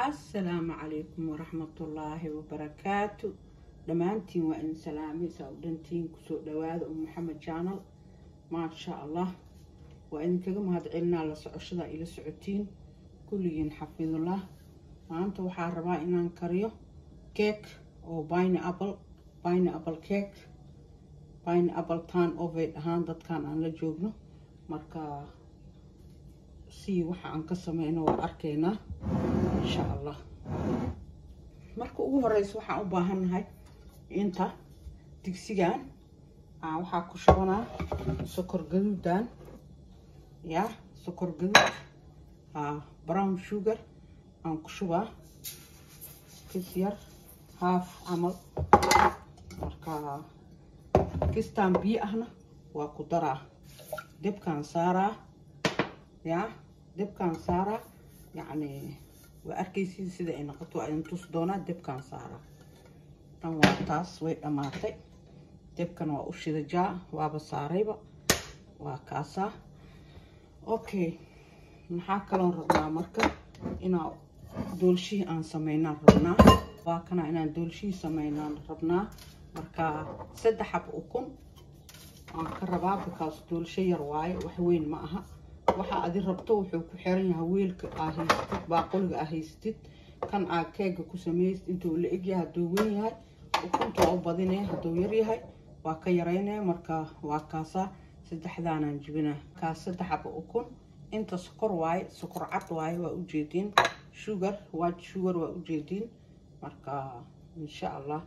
assalaamu calaykum waraxmatullaahi wabarakaatu dhammaantiin waa idin salaamay saa u dhantiin kusoo dhawaada um maxamed jaanal maasha allah waa idinkaga mahadcelinaa la socoshada ila socotiin kulligiin xafidullah maanta waxaa rabaa inaan kariyo keek oo bine apple bine apple keek bine apple tan oved ahaan dadkan aan la joogno marka si waxa aan ka sameyno waa arkaynaa insha allah marka ugu horeysa waxaan u baahannahay inta digsigan waxaa ku shubanaa sokor gaduudan ya sokor gaduud brown sugar aan ku shubaa kis yar haaf camal marka kistaan biyo ahna waa ku daraa debkaan saaraa ya debkaan saaraa yacni waa arkaysiin sida ay noqoto waa idin tus doonaa debkaan saaraa tan waa taas way dhammaatay debkan waa u shidajaa waaba saarayba waa kaasaa okay maxaa kaloon rabnaa marka inaa doolshihii aan sameynaan rabnaa waa kana inaan doolshihii sameynaan rabnaa marka saddex xab ukun aan ka rabaa bikaas doolsho yar waaye wax weyn ma aha waxa adi rabto wuxuu ku xiran yahay weelka aa haystid baaqoliga aa haystid kan aa keega ku sameystid intuu la egyahay hadduu weyn yahay ukunta waa u badinaya hadduu yar yahay waa ka yaraynaya marka waa kaasaa saddexdaanaan jibinaa kaas saddex xaba ukun inta sokor waaye sokor cad waaye waa ujeediin sugar white sugar waa ujeediin marka insha allah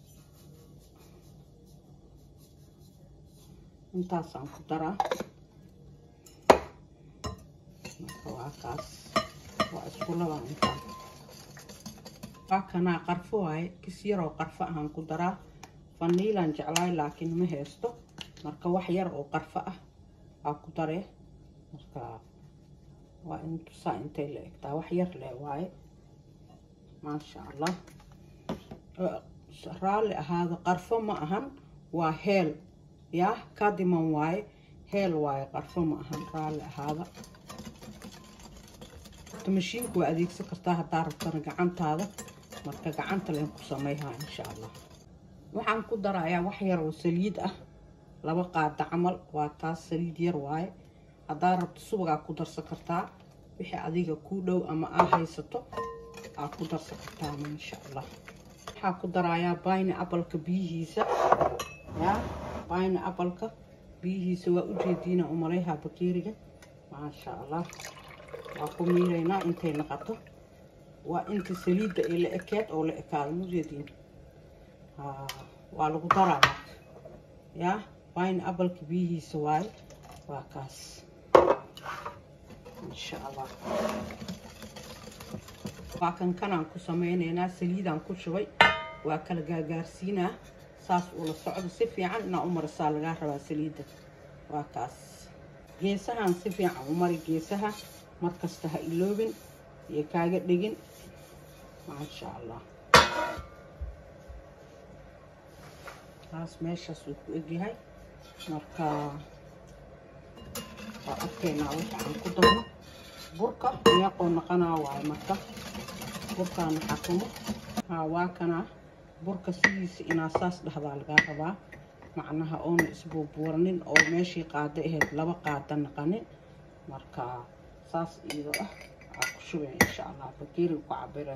intaasaan ku daraa marka waa kaas waa isku labaa intaan waa kanaa qarfo waaye kis yaroo qarfo ahaan ku daraa faniilaan jeclaay laakiin ma haysto marka wax yar oo qarfo ah aa ku daree marka waa in tusaa intay la egtaa wax yar leh waaye maasha allah raalli ahaada qarfo ma ahan waa heel yaa kadiman waaye heel waaye qarfo ma ahan raalli ahaada mashiinku waa adeegsan kartaa haddaa rabtana gacantaada marka gacanta len ku sameyhaa insha allah waxaan ku darayaa wax yar oo saliid ah laba qaada camal waa taas saliid yar waaye haddaa rabto subagaa ku darsan kartaa wixii adiga kuu dhow ama aa haysato aa ku darsan kartaa insha allah waxaa ku darayaa bayne abalka biyihiisa yaa bayne abalka biyihiisa waa ujeediina umaleyhaa bakeeriga maasha allah waa ku miiraynaa intay naqato waa inta saliidda ay la ekeed oo la ekaado mujeediin waa lagu daraa yaa wine abalka biyihiisa waaye waa kaas insha allah waa kan kanaan ku sameyneynaa saliidaan ku shubay waa kala gaagaarsiinaa saas ula socdo si fiican inaa u marisaa lagaa rabaa saliidda waa kaas geesahan si fiican u mari geesaha markasta ha iloobin iyo kaaga dhegin maasha allah taas meeshaas uu ku egyahay marka waa arkaynaa waxa aan ku darno burka meeqoo naqanaa waaye marka burkaana xakumo haa waa kanaa burka sidiisa inaa saas dhahdaa lagaa rabaa macnaha oona isbuubuuranin oo meeshii qaado ahayd laba qaada naqanin marka saas iyadoo ah aa ku shubay insha allah bakeeriga ku cabire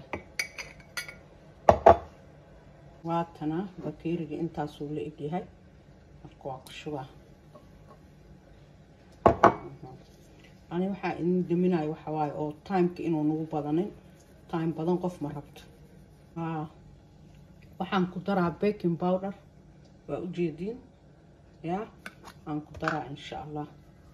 waatana bakeeriga intaasuu la egyahay marka waa ku shubaa ani waxaa idin daminayo waxa waaye oo timeka inuu nagu badanin time badan qof ma rabto haa waxaan ku daraa baking powder waa ujeediin yaa aan ku daraa insha allah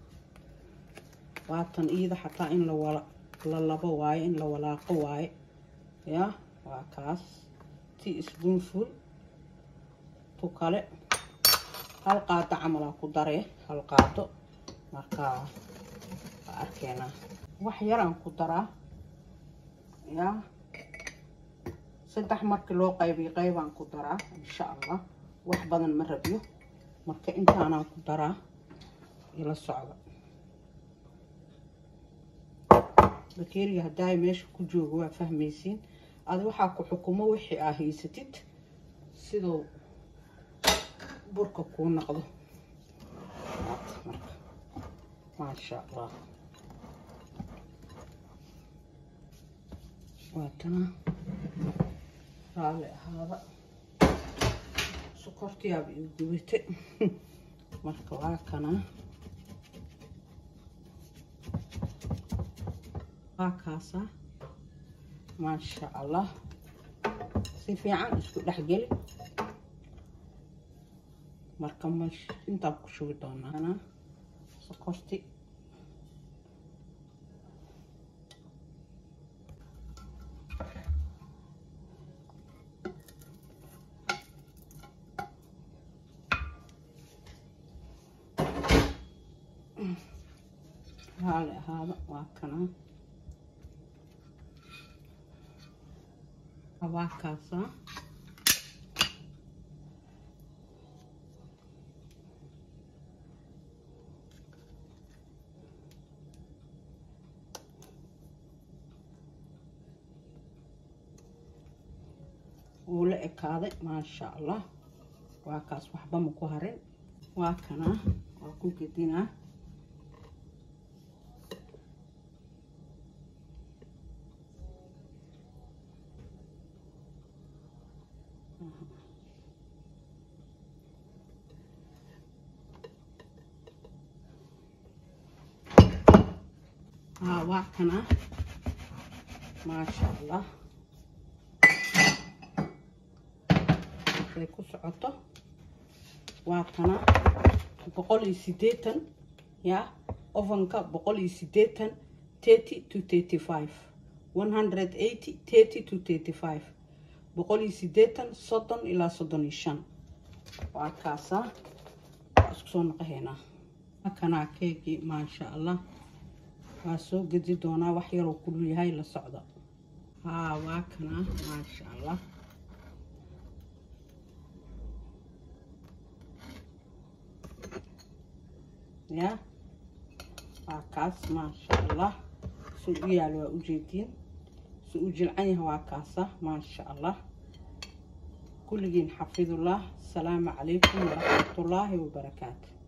waatan iyada xataa in la labo waaye in la walaaqo waaye yaa waa kaas tea spoonful tu kale hal qaado camalaa ku daree hal qaado marka waa arkeenaa wax yaraan ku daraa yaa saddex markii loo qaybiy qaybaan ku daraa insha allah wax badan ma rabiyo marka intaanaan ku daraa ila socda bakeeriga haddaay meesha ku joogo waa fahmaysiin adi waxaa ku xukumo wixii aa haysatid siduu burka kuu noqdo marka maasha allah waatana raalli ahaada sokortiyaaba iu gubate marka waa kana waa kaasa maasha allah si fiican isku dhexgeli marka mash intaan ku shubi doonaa sokorti raali ahaada waa kana waa kaasa wuu la ekaaday maasha allah waa kaas waxba ma ku harin waa kana waa ku gedinaa ها waa kana maasha allah ay ku socoto waa kana boqol iyo sideetan ya ovenka boqol iyo sideetan thirty to thirty five one hundred eighty thirty to thirty five boqol iyo sideetan soddon ilaa soddon iyo shan waa kaasa waa isku soo noqohaynaa waa kanaa keegii maasha allah waa soo gedi doonaa wax yaroo kulul yahay la socda haa waa kana maasha allah ya waa kaas maasha allah suu u yaal waa ujeediin suu u jilcan yahay waa kaasa maasha allah kulligiin xafidullah asalaamu calaykum waraxmatullaahi wabarakaatu